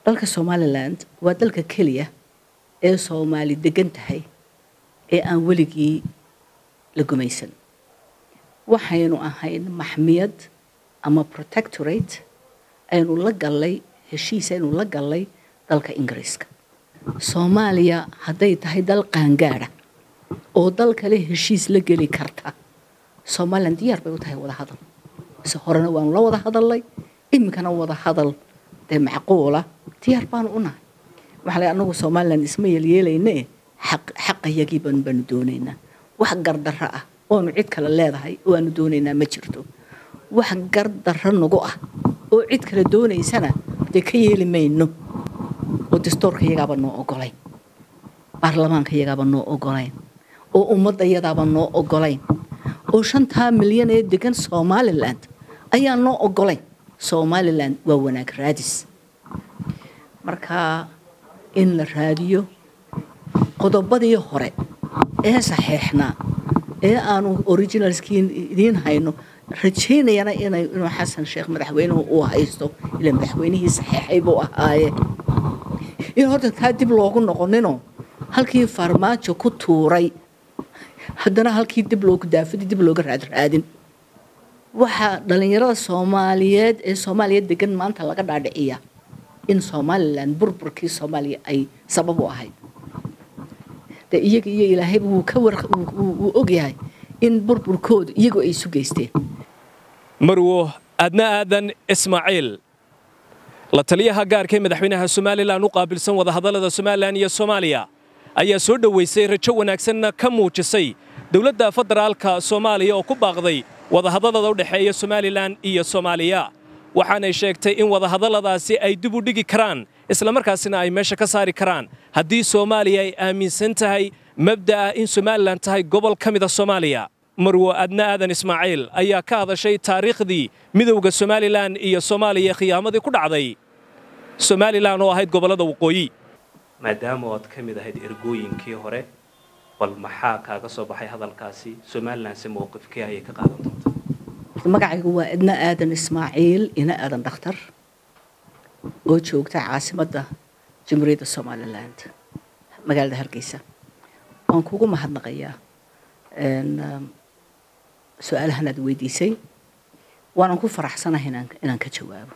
dalka somaliland waa dalka keliya ee soomaali degan tahay ee aan weligii la gumaysan waxaynu ahayn maxmiyad ama protectorate aynu la gallay heshiis aynu la gallay dalka ingiriiska soomaaliya hadday tahay dal qaangaada oo dal kale heshiis la geli karta somalilan diyaar bay u tahay wada hadal se horena waanu la wada hadalnay iminkana wada hadal dee macquula diyaar baanu u nahay waxaa la anagu somalilan isma yeelyeelayne xaqayagii baanu baanu doonaynaa wax gardarro ah oonu cid kale leedahay oo aanu doonaynaa ma jirto wax gardarro nagu ah oo cid kale doonaysana dee ka yeeli mayno oo dastuurka iyagaaba noo ogolayn baarlamaanka iyagaaba noo ogolayn oo ummadda iyadaaba noo ogolayn oo shantaa milyan ee degan somalilan ayaa noo ogolayn somalilan waa wanaag raadis marka in la raadiyo qodobadii hore ee saxeexnaa ee aanu originalskii idiin hayno rajaynayana inay inuu xasan sheekh madaxweynuhu uu haysto ilaa madaxweynihii saxeexay buu ahaaye in horta taa dib loogu noqoninoo halkii farmaajo ku tuuray haddana halkii dib loogu daafadi dib looga raadraadin waxaa dhallinyarada soomaaliyeed ee soomaaliya degan maanta laga dhaadhiciya in somalilan burburkii soomaaliya ay sabab u ahayd de iyaga iyo ilaahayba wuu ka war wuu ogyahay in burburkoodu iyagu ay isu geysteen marwo adna aadan ismaaciil la taliyaha gaarka ee madaxweynaha somalilan u qaabilsan wadahadallada somalilan iyo soomaaliya ayaa soo dhowaysay rajo wanaagsanna ka muujisay dowladda federaalka soomaaliya oo ku baaqday wadahadallada u dhexeeya somalilan iyo soomaaliya waxaanay sheegtay in wadahadalladaasi ay dib u dhigi karaan islamarkaasina ay meesha ka saari karaan haddii soomaaliya ay aaminsan tahay mabda'a in somalilan tahay gobol ka mida soomaaliya marwo adna aadan ismaaciil ayaa ka hadashay taariikhdii midowda somalilan iyo soomaaliya khiyaamadii ku dhacday somalilan oo ahayd gobollada waqooyi maadaama oad ka mid ahayd ergooyinkii hore bal maxaa kaaga soo baxay hadalkaasi somalilanse mowqifkii ayay ka qaadan doontaa magacaygu waa idna aadan ismaaciil ina aadan dhakhtar oo joogta caasimadda jamhuuriyadda somaliland magaalada hargeysa waan kugu mahadnaqayaa su-aalahan aad weydiisay waanan ku faraxsanahay inaan ka jawaabo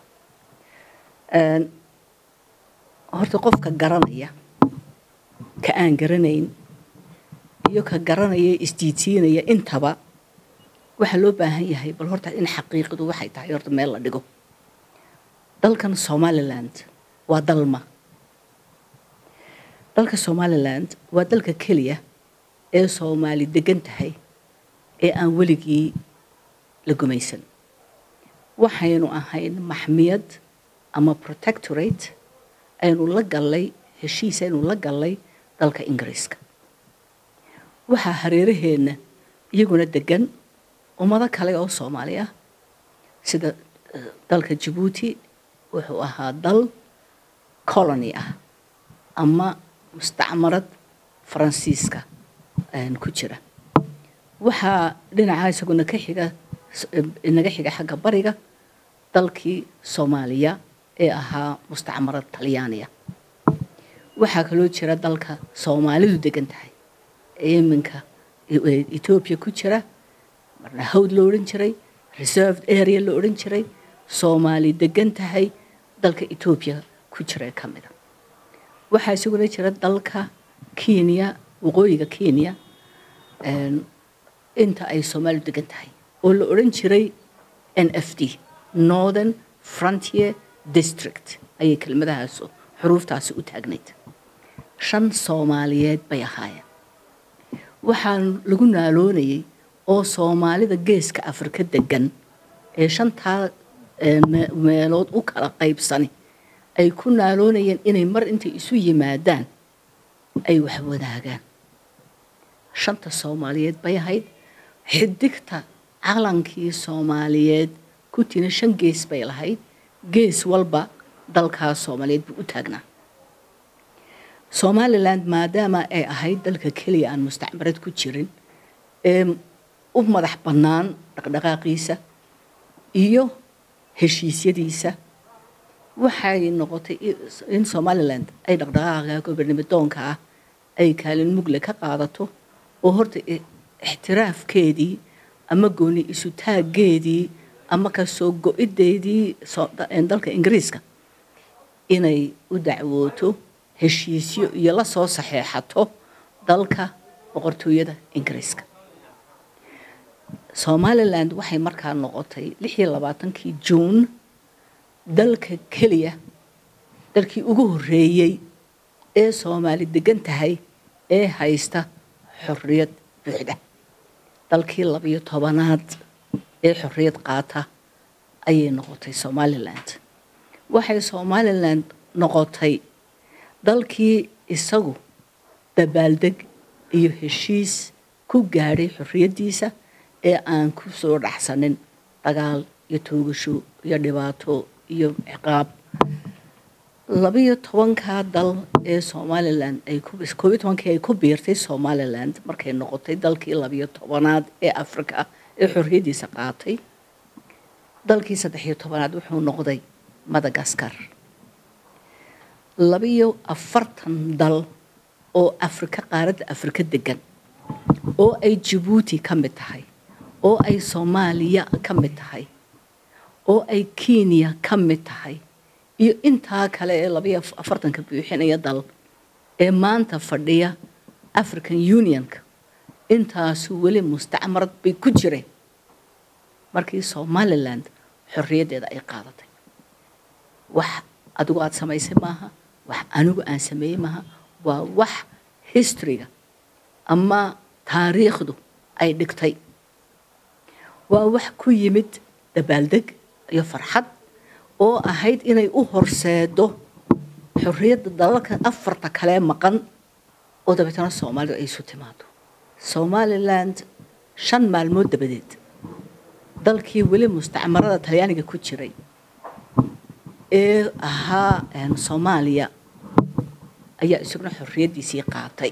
horta qofka garanaya ka aan garanayn iyo ka garanaya isdiidsiinaya intaba waxaa loo baahan yahay bal horta in xaqiiqadu waxay tahay horta meel la dhigo dalkan somaliland waa dalma dalka somaliland waa dalka keliya ee soomaali degan tahay ee aan weligii la gumaysan waxaynu ahayn maxmiyad ama protectorate aynu la gallay heshiis aynu la gallay dalka ingiriiska waxaa hareeraheenna iyaguna degan ummado kale oo soomaali ah sida dalka jabuuti wuxuu ahaa dal colony ah ama mustacmarad faransiiska ku jira waxaa dhinaca isaguna ka xiga inaga xiga xagga bariga dalkii soomaaliya ee ahaa mustacmarad talyaaniya waxaa kaloo jira dalka soomaalidu degan tahay ee iminka etoobiya ku jira marna hawd la odhan jiray reserved area la odhan jiray soomaali degan tahay dalka etoobiya ku jira ka mida waxaa isaguna jira dalka kenya waqooyiga kenya inta ay soomaalidu degan tahay oo la odhan jiray n f d northern frontier district ayay kelmadahaas xuruuftaasi u taagnayd shan soomaaliyeed bay ahaayeen waxaa lagu naaloonayay oo soomaalida geeska afrika degan ee shantaa meelood u kala qaybsani ay ku naaloonayeen inay mar intay isu yimaadaan ay wax wadaagaan shanta soomaaliyeed bay ahayd xidigta calankii soomaaliyeed kutina shan gees bay lahayd gees walba dalkaas soomaaliyeed buu u taagnaa somaliland maadaama ay ahayd dalka keliya aan mustacmarad ku jirin ee u madax bannaan dhaqdhaqaaqiisa iyo heshiisyadiisa waxay noqotay in somaliland ay dhaqdhaqaaqa gobernimidoonka ah ay kaalin mugle ka qaadato oo horta ixtiraafkeedii ama gooni isu taaggeedii ama kasoo go-ideedii dalka ingiriiska inay u dacwooto heshiisyo iyo la soo saxeexato dalka boqortooyada ingiriiska somaliland waxay markaa noqotay lix iyo labaatankii juun dalka keliya dalkii ugu horreeyey ee soomaali degan tahay ee haysta xorriyad buuxda dalkii labiyo tobanaad ee xorriyad qaata ayay noqotay somaliland waxay somaliland noqotay dalkii isagu dabaaldeg iyo heshiis ku gaadhay xorriyaddiisa ee aan ku soo dhaxsanin dagaal iyo toogasho iyo dhibaato iyo ciqaab labiyo tobankaa dal ee somaliland ay koob iyo tobankii ay ku biirtay somaliland markay noqotay dalkii labiyo tobanaad ee africa ee xorriyaddiisa qaatay dalkii saddex iyo tobanaad wuxuu noqday madagaskar labiyo afartan dal oo afrika qaaradda afrika degan oo ay jabuuti ka mid tahay oo ay soomaaliya ka mid tahay oo ay kenya ka mid tahay iyo intaa kale ee labayo afartanka buuxinaya dal ee maanta fadhiya african unionka intaasu weli mustacmarad bay ku jireen markii somaliland xorriyaddeeda ay qaadatay wax adigu aada samaysay maaha wax anigu aan sameeyey maaha waa wax historyga ama taariikhdu ay dhigtay waa wax ku yimid dabaaldeg iyo farxad oo ahayd inay u horseedo xorriyadda dalalka afarta kalee maqan oo dabeetana soomaalida ay isu timaado somaliland shan maalmood dabadeed dalkii weli mustacmarada talyaaniga ku jiray ee ahaa soomaaliya ayaa isaguna xorriyaddiisii qaatay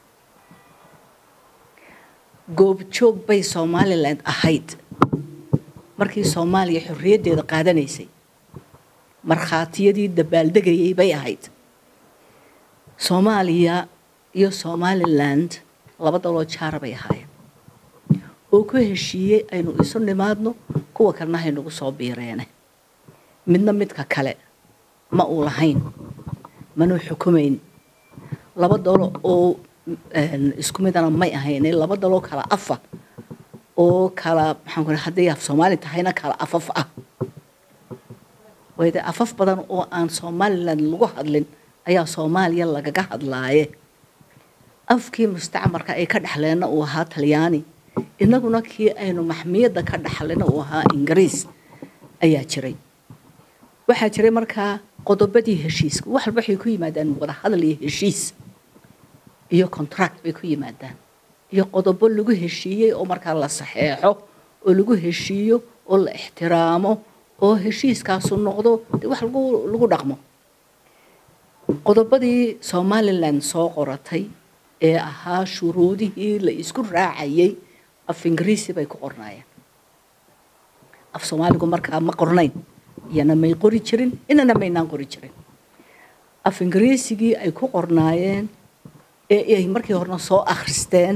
goobjoog bay somaliland ahayd markii soomaaliya xorriyaddeeda qaadanaysay markhaatiyadii dabaaldegayay bay ahayd soomaaliya iyo somaliland laba daloo jaara bay ahaayeen oo ku heshiiyey aynu isu nimaadno kuwa kalena haynagu soo biireene midna midka kale ma uu lahayn manuu xukumayn laba dalo oo isku midana may ahayne laba daloo kala afa oo kala maxaan ku hadday af soomaali tahayna kala afaf ah wayde afaf badan oo aan somaliland lagu hadlin ayaa soomaaliya lagaga hadlaaye afkii mustacmarka ay ka dhexleenna uu ahaa talyaani innaguna kii aynu maxmiyadda ka dhaxlina uu ahaa ingiriis ayaa jiray waxaa jiray markaa qodobadii heshiiska wax walba waxay ku yimaadaan wada hadal iyo heshiis iyo contract bay ku yimaadaan iyo qodobo lagu heshiiyey oo markaa la saxeexo oo lagu heshiiyo oo la ixtiraamo oo heshiiskaasu noqdo dee wax lagu lagu dhaqmo qodobadii somaliland soo qoratay ee ahaa shuruudihii la isku raacayay af ingiriisi bay ku qornaayeen af soomaaligu markaa ma qornayn iyana may qori jirin inana maynaan qori jirin af ingiriisigii ay ku qornaayeen ee ay markii horena soo akhristeen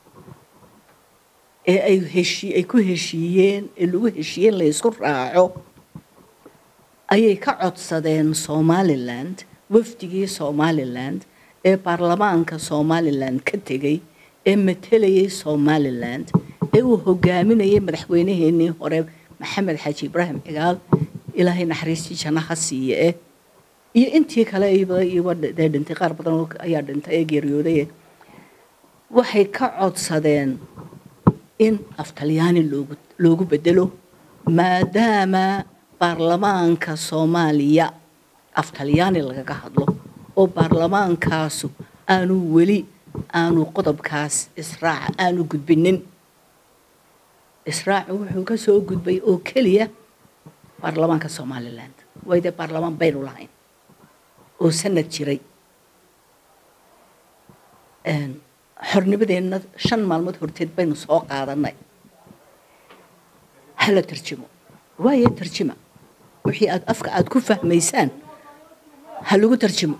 ee ay heshii ay ku heshiiyeen ee lagu heshiiyeen la isku raaco ayay ka codsadeen somaliland wafdigii somaliland ee baarlamaanka somaliland ka tegay ee matelayay somaliland ee uu hogaaminayay madaxweynaheenii hore maxamed xaaji ibraahim cigaal ilaahay naxariistii jannaha siiye eh iyo intii kale iba dee dhintay qaar badan ayaa dhintay ee geeriyoodaye waxay ka codsadeen in af talyaani loogu loogu bedelo maadaama baarlamaanka soomaaliya af talyaani lagaga hadlo oo baarlamaankaasu aanu weli aanu qodobkaas israaca aanu gudbinin israacu wuxuu ka soo gudbay oo keliya baarlamaanka somaliland way dee baarlamaan baynu lahayn oo sanad jiray xornimadeenna shan maalmood horteed baynu soo qaadanay hala tarjimo waaye tarjima wixii aad afka aad ku fahmaysaan ha lagu tarjimo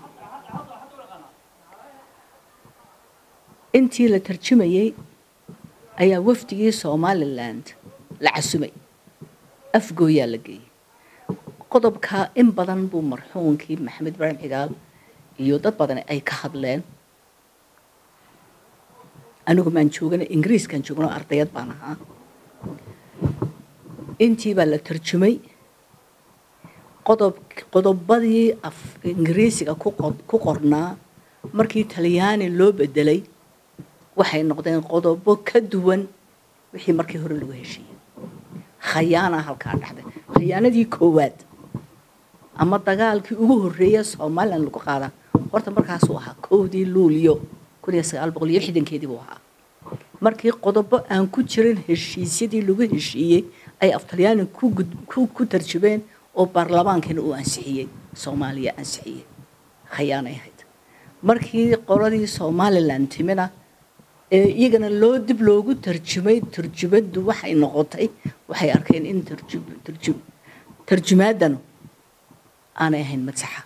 intii la tarjumayey ayaa wafdigii somaliland la casumay afgooyaa la geeyey qodobkaa in badan buu marxuunkii maxamed ibraahim xigaal iyo dad badan ay ka hadleen anigu maan joogana ingiriiskaan joogno ardayad baan ahaa intii baa la tarjumay qodob qodobadii af ingiriisiga ku qornaa markii talyaani loo bedelay waxay noqdeen qodobo ka duwan wixii markii hore lagu heshiiyey khayaana halkaa dhacday khayaanadii koowaad ama dagaalkii ugu horreeya somalilan lagu qaada horta markaasuu ahaa kowdii luuliyo kun iyo sagaal boqol iyo lixdankeedii buu ahaa markii qodobo aan ku jirin heshiisyadii lagu heshiiyey ay aftalyaani ku tarjubeen oo baarlamaankana uu ansixiyey soomaaliya ansixiyey khayaanay ahayd markii qoladii somalilan timina ee iyagana loo dib loogu tarjumay tarjumaddu waxay noqotay waxay arkeen in tarjumaadanu aanay ahayn madsaxa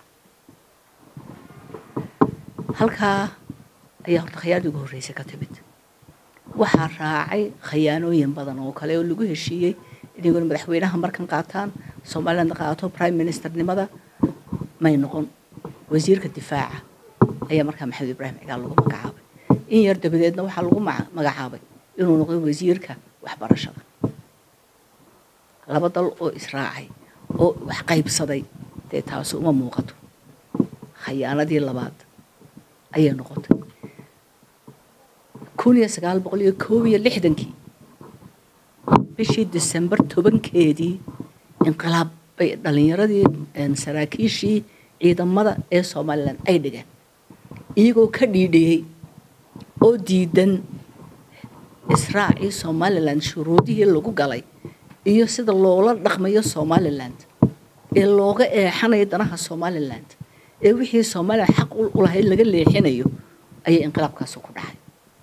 halkaa ayaa horta khayaanadii ugu horreysay ka timid waxaa raacay khayaanooyin badan oo kale oo lagu heshiiyey inaguna madaxweynaha markan qaataan somaliland qaato prime ministernimada may noqon wasiirka difaaca ayaa markaa maxamed ibraahim cigaal lagu magacaabay in yar dabadeedna waxaa lagu magacaabay inuu noqdo wasiirka waxbarashada laba dal oo israacay oo wax qaybsaday dee taasi uma muuqato khayaanadii labaad ayay noqotay kun iyo sagaal boqol iyo koob iyo lixdankii bishii disembar tobankeedii inqilaab bay dhallinyaradii saraakiishii ciidamada ee somalilan ay dhigeen iyagoo ka dhiidhiyey oo diidan israacii somalilan shuruudihii lagu galay iyo sida loola dhaqmayo somaliland ee looga eexanayo danaha somaliland ee wixii somalilan xaq u lahayd laga leexinayo ayay inqilaabkaasi ku dhacay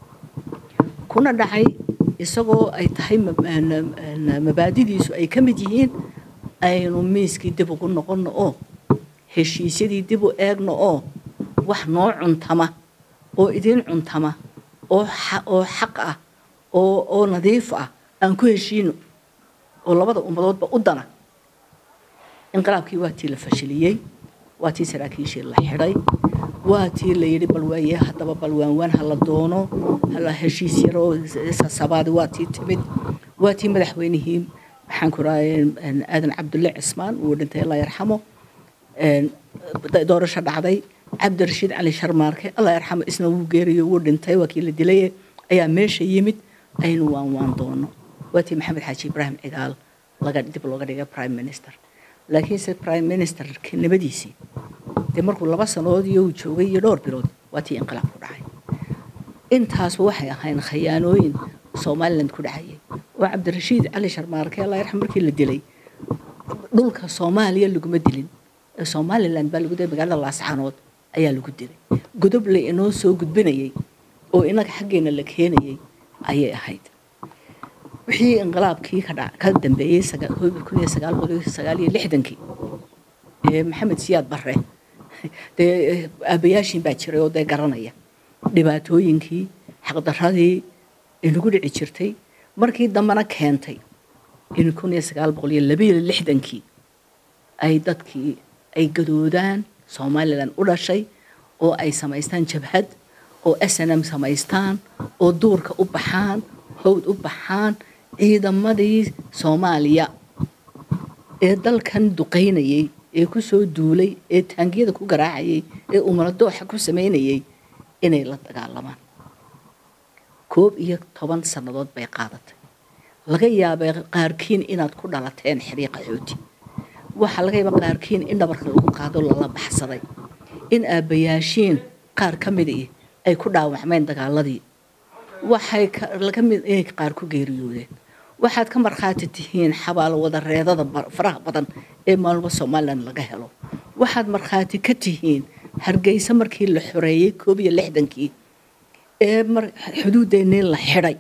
kuna dhacay isagoo ay tahay mabaadidiisu ay ka mid yihiin aynu miiskii dib ugu noqonno oo heshiisyadii dib u eegno oo wax noo cuntama oo idiin cuntama oo oo xaq ah oo oo nadiif ah aan ku heshiino oo labada ummadoodba u dana inqilaabkii waa tii la fashiliyey waa tii saraakiishii la xidhay waa tii la yidhi bal waaye haddaba bal waanwaan ha la doono hala heshiis yaroo sasabaadi waa tii timid waa tii madaxweynihii maxaan ku rahay aadan cabdulle cismaan uu dhintay allah yarxamo doorasho dhacday cabdirashiid cali sharmaarke allah yarxamo isna wuu geeriyo wuu dhintay waa kii la dilay ayaa meesha yimid aynu waan waan doono waa tii maxamed xaaji ibraahim cigaal laga dib looga dhigay prime minister laakiinse prime ministerka nabadiisii dee markuu laba sanood iyo uu joogay iyo dhowr bilood waa tii inqilaab ku dhacay intaasba waxay ahayn khayaanooyin somaliland ku dhacayay oo cabdirashiid cali sharmaarke allah yarxam markii la dilay dhulka soomaaliya laguma dilin ee somaliland baa lagu dilay magaalada laasxanood ayaa lagu dilay godob la inoo soo gudbinayay oo inaga xaggeena la keenayay ayay ahayd wixii inqilaabkii ka dambeeyey kun iyo sagaal boqol sagaal iyo lixdankii ee maxamed siyaad barre dee aabayaashiin baa jiray oo dee garanaya dhibaatooyinkii xaqdaradii inagu dhici jirtay markii dambena keentay in kun iyo sagaal boqol iyo labayo lixdankii ay dadkii ay gadoodaan somalilan u dhashay oo ay samaystaan jabhad oo s n m samaystaan oo duurka u baxaan howd u baxaan ciidamadii soomaaliya ee dalkan duqaynayay ee ku soo duulay ee taangiyada ku garaacayay ee umaradooxa ku samaynayay inay la dagaalamaan koob iyo toban sannadood bay qaadatay laga yaabay qaarkiin inaad ku dhalateen xiriiqa xooti waxaa laga yaaba qaarkiin in dhabarka lagu qaado lala baxsaday in aabbayaashiin qaar ka midii ay ku dhaawacmeen dagaaladii waxay laga mid inay qaar ku geeriyoodeen waxaad ka markhaati tihiin xabaalo wadareedada faraha badan ee maalmo somalilan laga helo waxaad markhaati ka tihiin hargeysa markii la xoreeyey koob iyo lixdankii ee xuduudeennii la xidhay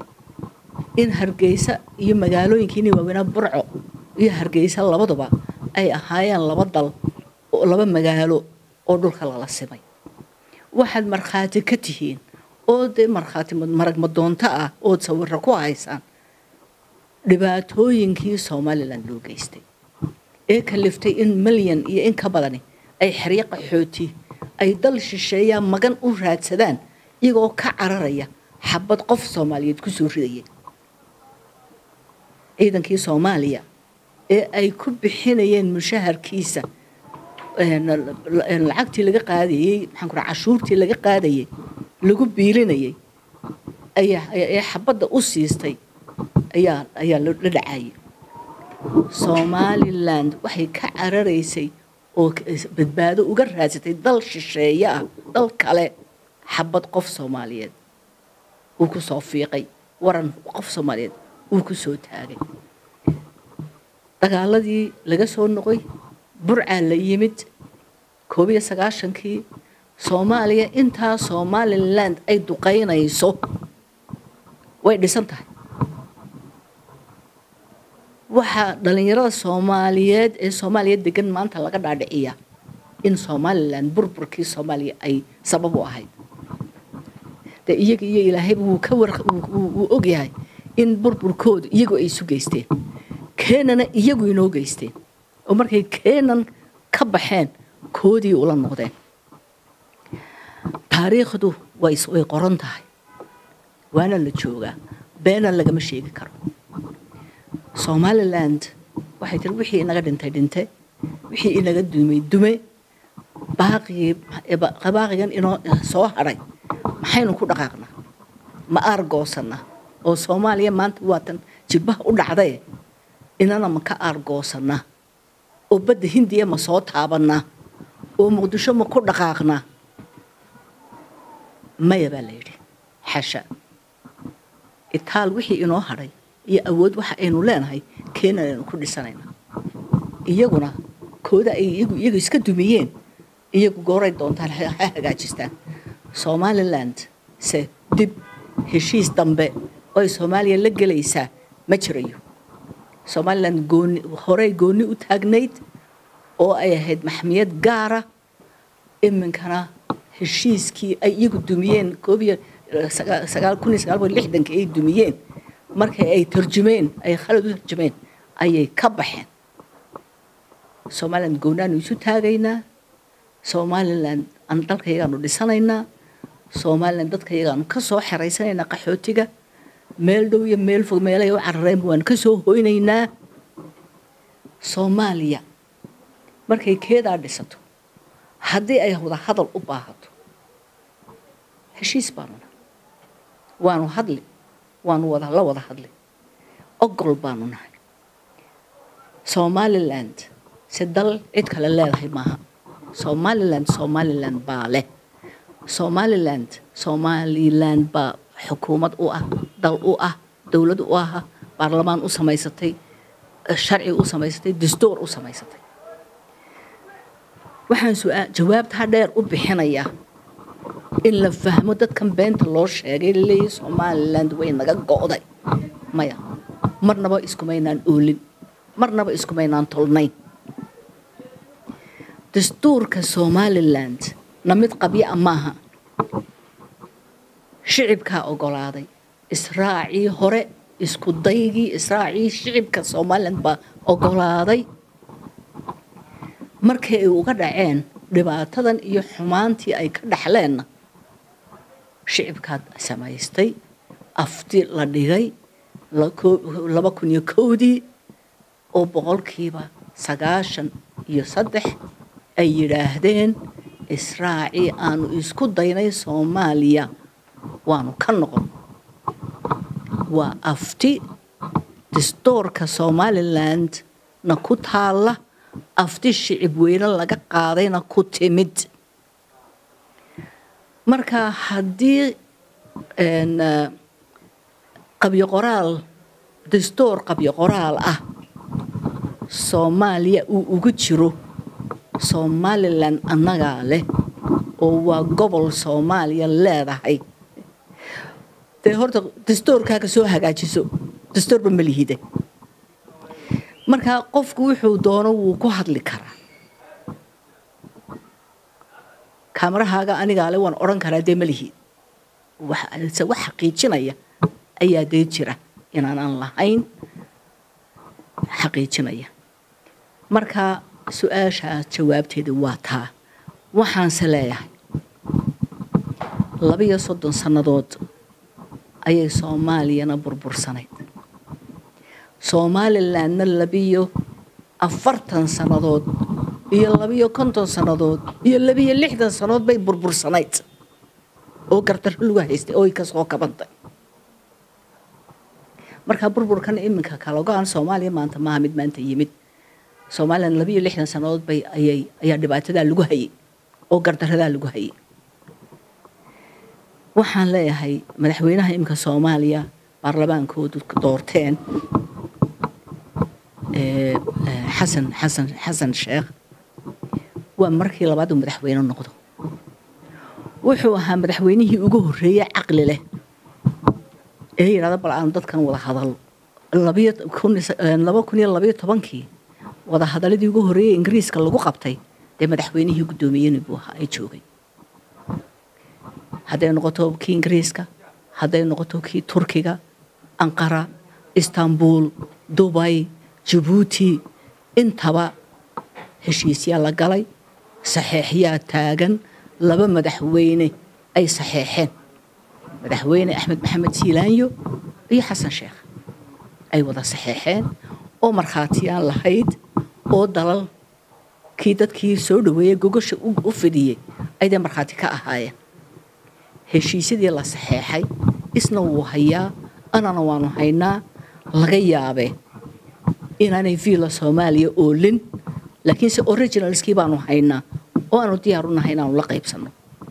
in hargeysa iyo magaalooyinkiini waaweynaa burco iyo hargeysa labaduba ay ahaayeen laba dal oo laba magaalo oo dhulka lala simay waxaad markhaati ka tihiin oo dee markhaati maragma doonto ah ood sawiro ku haysaan dhibaatooyinkii somalilan loo geystay ee kaliftay in milyan iyo in ka badani ay xeryo qaxooti ay dal shisheeyaan magan u raadsadaan iyagoo ka cararaya xabad qof soomaaliyeed kusoo ridaya ciidankii soomaaliya ee ay ku bixinayeen mushaharkiisa lacagtii laga qaadayey maxaan ku cashuurtii laga qaadayay lagu biilinayay ayaa xabadda u siistay ayaa ayaa la dhacayay somaliland waxay ka cararaysay oo badbaado uga raadsatay dal shisheeye ah dal kale xabad qof soomaaliyeed uu ku soo fiiqay waran qof soomaaliyeed uu ku soo taagay dagaaladii laga soo noqoy burcaa la yimid koob iyo sagaashankii soomaaliya intaa somaliland ay duqaynayso way dhisan tahay waxaa dhalinyarada soomaaliyeed ee soomaaliya degan maanta laga dhaadhiciya in somalilan burburkii soomaaliya ay sabab u ahayd de iyaga iyo ilaahayba wuu ka war wuu ogyahay in burburkoodu iyagu ay isu geysteen keenana iyagu inoo geysteen oo markay keenan ka baxeen koodii ula noqdeen taariikhdu way way qoran tahay waana la joogaa beena lagama sheegi karo somaliland waxay tiri wixii inaga dhintay dhinte wixii inaga dumay dume baaqigii baaqigan inoo soo hadhay maxaynu ku dhaqaaqnaa ma aargoosannaa oo soomaaliya maanta waatan jilbaha u dhacdae inana ma ka aargoosannaa oo badda hindiya ma soo taabannaa oo muqdisho ma ku dhaqaaqnaa maya baa la yidhi xasha itaal wixii inoo hadhay iyo awood waxa aynu leenahay keenan aynu ku dhisanaynaa iyaguna kooda ay iyagu iyagu iska dumiyeen iyagu gooray doontaan ha hagaajistaan somaliland se dib heshiis dambe oo ay soomaaliya la gelaysaa ma jirayo somaliland gooni horey gooni u taagnayd oo ay ahayd maxmiyad gaara iminkana heshiiskii ay iyagu dumiyeen koob iyo sagaal kun iyo sagaal boqol lixdankii ay dumiyeen markay ay tarjumeen ay khalad u tarjumeen ayay ka baxeen somaliland goonaanu isu taagaynaa somaliland aan dalkayagaanu dhisanaynaa somaliland dadkayagaanu ka soo xeraysanaynaa qaxootiga meel dhow iyo meel fog meelay u carareenba waanu ka soo hoynaynaa soomaaliya markay keedaa dhisato haddii ay wada hadal u baahato heshiis baanuna waanu hadli waanu wada la wada hadli ogol baanu nahay somaliland se dal cid kale leedahay maaha somaliland somaliland baa leh somaliland somaliland baa xukuumad u ah dal u ah dowlad u ah baarlamaan u samaysatay sharci u samaysatay dastuur u samaysatay waxaan su-aa jawaabtaa dheer u bixinayaa in la fahmo dadkan beenta loo sheegay laleeyahy somaliland way naga go'day maya marnaba iskumaynaan oolin marnaba iskumaynaan tolnayn dastuurka somaliland na mid qabya a maaha shicibkaa ogolaaday israacii hore isku daygii israacii shicibka somaliland baa ogolaaday markii ay uga dhaceen dhibaatadan iyo xumaantii ay ka dhaxleenna shicibkaad samaystay afti la dhigay laba kun iyo kowdii oo boqolkiiba sagaashan iyo saddex ay yidhaahdeen israacii aanu isku daynay soomaaliya waanu ka noqon waa afti dastuurka somaliland na ku taalla afti shicib weyne laga qaadayna ku timid marka haddii qabyo qoraal dastuur qabyo qoraal ah soomaaliya uu ugu jiro somalilan annagaa leh oo waa gobol soomaaliya leedahay dee horta dastuurkaaga soo hagaajiso dastuurba ma lihide markaa qofku wuxuu doono wuu ku hadli karaa kaamarahaaga anigaale waan odhan karaa dee malihid se wax xaqiijinaya ayaa dee jira inaanaan lahayn xaqiijinaya marka su-aashaas jawaabteeda waa taa waxaanse leeyahay labiyo soddon sannadood ayay soomaaliyana burbursanayd somalilandna labiyo afartan sannadood iyo labiyo konton sannadood iyo labiyo lixdan sannadood bay burbursanayd oo gardarro lagu haystay oo ay ka soo kabantay markaa burburkan iminka kalogaan soomaaliya maanta maaha mid maanta yimid somalilan labiyo lixdan sannadood bay ayay ayaa dhibaatadaa lagu hayay oo gardaradaa lagu hayay waxaan leeyahay madaxweynaha iminka soomaaliya baarlamaankoodu doorteen xasan xasan xasan sheekh waa markii labaad uu madaxweyne noqdo wuxuu ahaa madaxweynihii ugu horreeyey caqli leh ee yidhahda bal aan dadkan wada hadal laba kun iyo labayo tobankii wada hadaladii ugu horreeyey ingiriiska lagu qabtay dee madaxweynihii guddoomiyeni buu ahaa ay joogay hadday noqoto kii ingiriiska hadday noqoto kii turkiga anqara istanbul dubay jabuuti intaba heshiisyaa la galay saxeexyaa taagan laba madaxweyne ay saxeexeen madaxweyne axmed maxamed siilaanyo iyo xasan sheekh ay wada saxeexeen oo markhaatiyaan lahayd oo dalal kii dadkii soo dhaweeyey gogosha u fidiyey aydee markhaati ka ahaayeen heshiisyadii la saxeexay isna wuu hayaa anana waanu haynaa laga yaabee inaanay viila soomaaliya oolin laakiinse originalskii baanu haynaa oo aanu diyaar u nahay inaanu la qaybsanno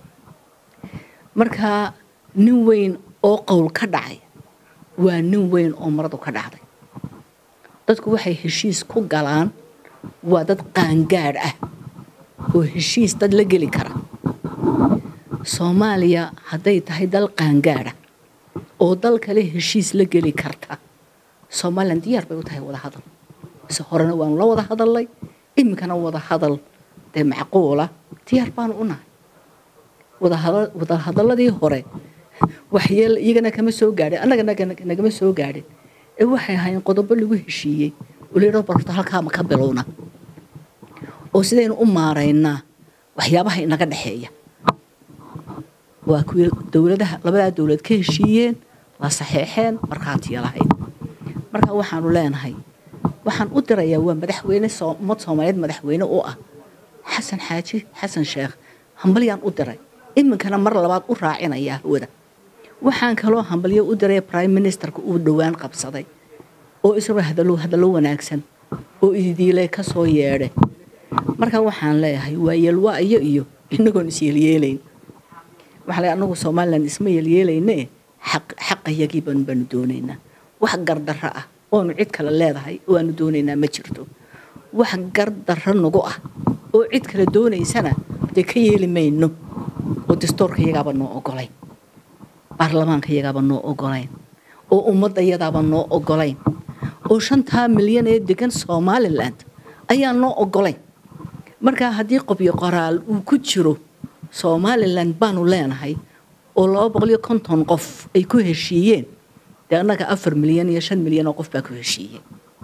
markaa nin weyn oo qowl ka dhacay waa nin weyn oo maradu ka dhacday dadku waxay heshiis ku galaan waa dad qaangaadh ah oo heshiis dad la geli kara soomaaliya hadday tahay dal qaangaadha oo dal kale heshiis la geli karta somalilan diyaar bay u tahay wada hadal se horena waanu la wada hadalnay iminkana wada hadal dee macquula diyaar baanu u nahay wada hadaladii hore waxyeel iyagana kama soo gaadhin annaga nagama soo gaadhin ee waxay ahaayeen qodobo lagu heshiiyey oo layidhao barta halkaama ka bilowna oo sidaynu u maaraynaa waxyaabaha inaga dhexeeya waa kuwii dowladaha labadaa dowlad ka heshiiyeen la saxeexeen markhaatiya lahayd marka waxaanu leenahay waxaan u dirayaa waa madaxweyne ummad soomaaliyeed madaxweyne u ah xasan xaaji xasan sheekh hambalyaan u diray iminkana mar labaad u raacinayaa hawada waxaan kaloo hambalyo u diray prime ministerka uu dhowaan qabsaday oo isagoo hadallo hadallo wanaagsan oo ididiilay ka soo yeedhay marka waxaan leeyahay waa yeelwaayo iyo inagoon isyeelyeelayn waxaa leeyahay anagu somalilan isma yeelyeelayne xaq xaqayagii baanu baanu doonaynaa wax gardarro ah oonu cid kale leedahay oo aanu doonaynaa ma jirto wax gardarro nagu ah oo cid kale doonaysana dee ka yeeli mayno oo dastuurka iyagaaba noo ogolayn baarlamaanka iyagaaba noo ogolayn oo ummadda iyadaaba noo ogolayn oo shantaa milyan ee degan somalilan ayaa noo ogolayn markaa haddii qobyo qoraal uu ku jiro somalilan baanu leenahay oo laba boqol iyo konton qof ay ku heshiiyeen dee annaga afar milyan iyo shan milyan oo qof baa ku heshiiyey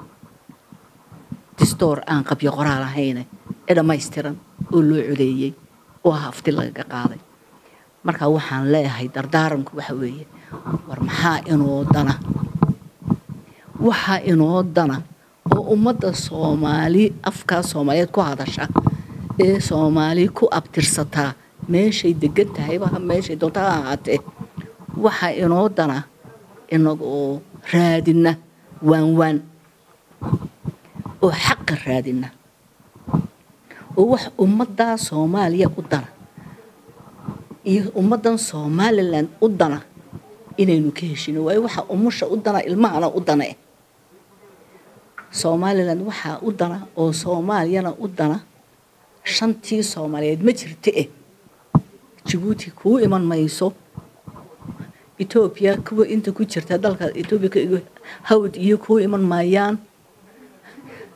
distoor aan qabyo qoraal ahayne ee dhammaystiran oo loo codeeyey oo hafti lagaga qaaday marka waxaan leeyahay dardaaranku waxa weeye war maxaa inoo dana waxaa inoo dana oo ummadda soomaali afkaa soomaaliyeed ku hadasha ee soomaali ku abtirsataa meeshay degan tahayba meeshay doonta ha ahaatee waxaa inoo dana inagoo raadina waan waan oo xaqa raadina oo wax ummaddaa soomaaliya u dana iyo ummaddan somalilan u dana inaynu ka heshino waayo waxaa umusha u dana ilmahana u dana eh somalilan waxaa u dana oo soomaaliyana u dana shantii soomaaliyeed ma jirta eh jabuuti kuu iman mayso etoobiya kuwa inta ku jirta dalka etoobiya hawd iyo kuu iman maayaan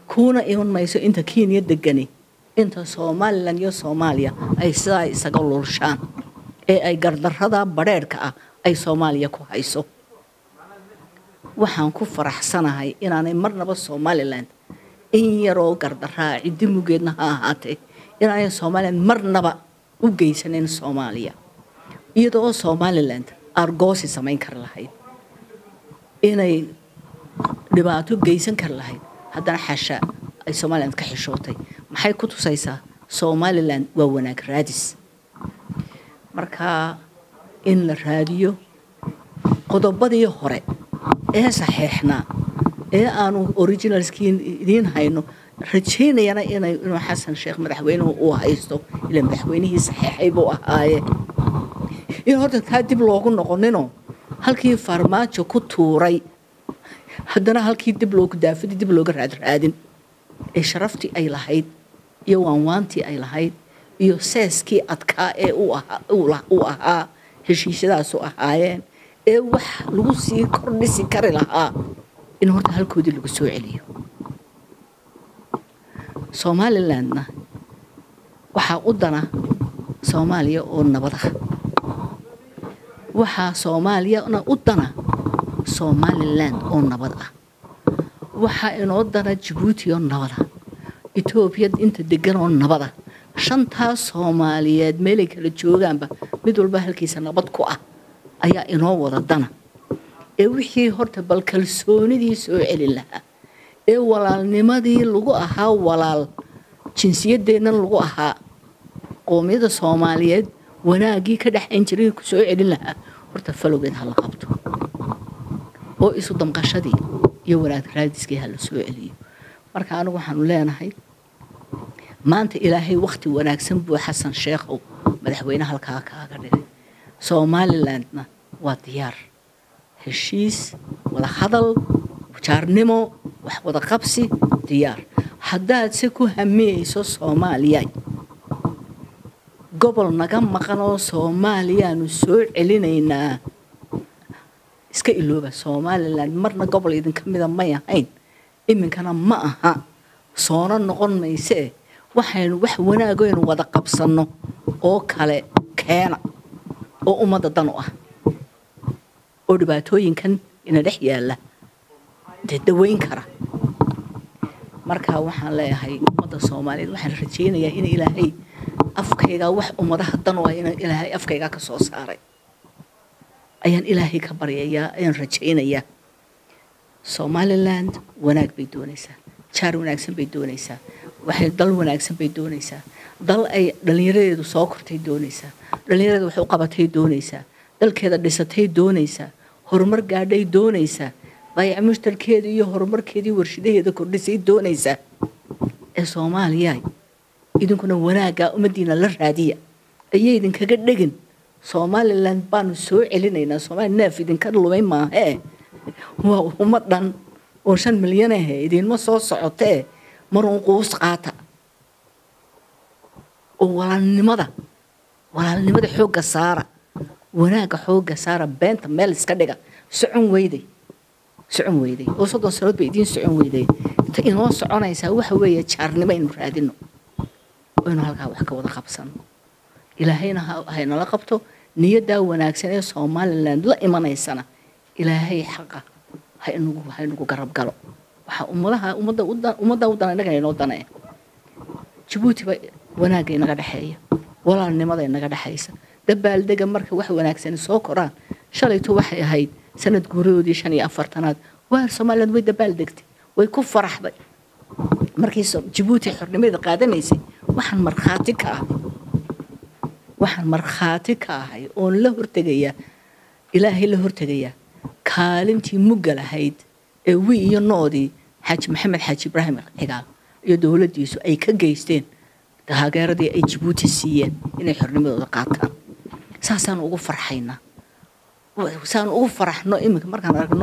kuuna iman mayso inta kenya degani inta somalilan iyo soomaaliya ay sidaa isaga lulshaan ee ay gardarrada badheerhka ah ay soomaaliya ku hayso waxaan ku faraxsanahay inaanay marnaba somalilan in yaroo gardaraa ciddi mugeedna ha ahaatee inaanay somalilan marnaba u geysanin soomaaliya iyadoo somalilan argoosi samayn kari lahayd inay dhibaato geysan kari lahayd haddana xasha ay somalilan ka xishootay maxay ku tusaysaa somalilan waa wanaag raadis marka in la raadiyo qodobadii hore ee saxeexnaa ee aanu originalskii idiin hayno rajaynayana inay inuu xasan sheekh madaxweynuhu uu haysto ila madaxweynihii saxeexay buu ahaaye in horta taa dib loogu noqoninoo halkii farmaajo ku tuuray haddana halkii dib loogu daafadii dib looga raadraadin ee sharaftii ay lahayd iyo waanwaantii ay lahayd iyo seeskii adkaa ee uu ahaa heshiisyadaasu ahaayeen ee wax lagu sii kordhisi kari lahaa in horta halkoodii lagu soo celiyo somalilandna waxaa u dana soomaaliya oo nabad ah waxaa soomaaliyana u dana somalilan oo nabad ah waxaa inoo dana jabuuti oo nabad ah etoobiya inta degan oo nabad ah shantaas soomaaliyeed meelay kala joogaanba mid walba halkiisa nabad ku ah ayaa inoo wada dana ee wixii horta bal kalsoonidii soo celin lahaa ee walaalnimadii lagu ahaa walaal jinsiyadeennan lagu ahaa qoomiyada soomaaliyeed wanaaggii ka dhexayn jiray ku soo celin lahaa horta falowgeed ha la qabto oo isu damqashadii iyo wanaag raadiskii ha la soo celiyo marka anigu waxaanu leenahay maanta ilaahay wakhti wanaagsan buu xasan sheekhow madaxweyne halkaa kaaga dhigay somalilandna waa diyaar heshiis wada hadal jaarnimo wax wada qabsi diyaar haddaad se ku hamiyeyso soomaaliya gobol naga maqan oo soomaaliyaanu soo celinaynaa iska ilooba somalilan marna gobol idinka mida may ahayn iminkana ma aha soona noqon maysee waxaynu wax wanaagoynu wada qabsanno oo kale keena oo ummadda dan u ah oo dhibaatooyinkan ina dhex yaalla dee daweyn kara marka waxaan leeyahay ummadda soomaaliyeed waxaan rajaynayaa in ilaahay afkaygaa wax ummadaha dan u ah in ilaahay afkaygaa ka soo saaray ayaan ilaahay ka baryayaa ayaan rajaynayaa somaliland wanaag bay doonaysaa jaar wanaagsan bay doonaysaa waxay dal wanaagsan bay doonaysaa dal ay dhallinyaradeedu soo kortay doonaysaa dhallinyarada wax u qabatay doonaysaa dalkeeda dhisatay doonaysaa horumar gaadhay doonaysaa dayac mushtarkeeda iyo horumarkeedii warshidaheeda kordhisay doonaysaa ee soomaaliya idinkuna wanaaggaa ummaddiina la raadiya ayay idinkaga dhegin somaliland baanu soo celinaynaa soomaaliya neef idinka lumay maahee waa ummad dhan oo shan milyan ahe idinma soo socotee maruun quus qaata oo walaalnimada walaalnimada xoogga saara wanaagga xoogga saara beenta meel iska dhiga socon weyday socon weyday oo soddon sanood bay idiin socon weyday ta inoo soconaysaa waxa weeye jaarnimo aynu raadino aynu halkaa wax ka wada qabsano ilaahayna haynala qabto niyaddaa wanaagsan ee somaliland la imanaysana ilaahay xaqa haynugu haynugu garab galo waxaa ummadaha ummadda ummadda u dana innaga inoo danaya jabuutiba wanaagga inaga dhexeeya walaalnimada inaga dhexaysa dabaaldega marka wax wanaagsani soo koraan shalayto waxay ahayd sanad guuradoodii shan iyo afartanaad waar somaliland way dabaaldegtay way ku faraxday markii jabuuti xornimada qaadanaysay waxaan markhaati ka ahay waxaan markhaati ka ahay oon la hortegayaa ilaahay la hortegayaa kaalintii mugga lahayd ee wi iyo noodii xaaji maxamed xaaji ibraahim cigaal iyo dowladdiisu ay ka geysteen taageeradii ay jabuuti siiyeen inay xornimadooda qaataan saasaan ugu farxaynaa saan ugu faraxno iminka markaan aragno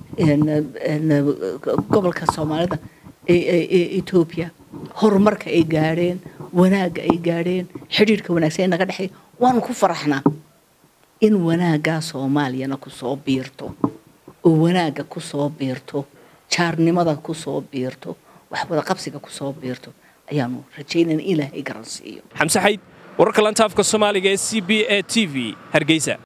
gobolka soomaalida ee etoobiya horumarka ay gaadheen wanaagga ay gaadheen xidhiirhka wanaagsan ee naga dhexeey waanu ku faraxnaa in wanaaggaa soomaaliyana kusoo biirto oo wanaagga kusoo biirto jaarnimada kusoo biirto wax wada qabsiga kusoo biirto ayaanu rajaynayna ilaahay garan siiyo xamse xayd wararka lanta afka soomaaliga ee c b a t v hargeysa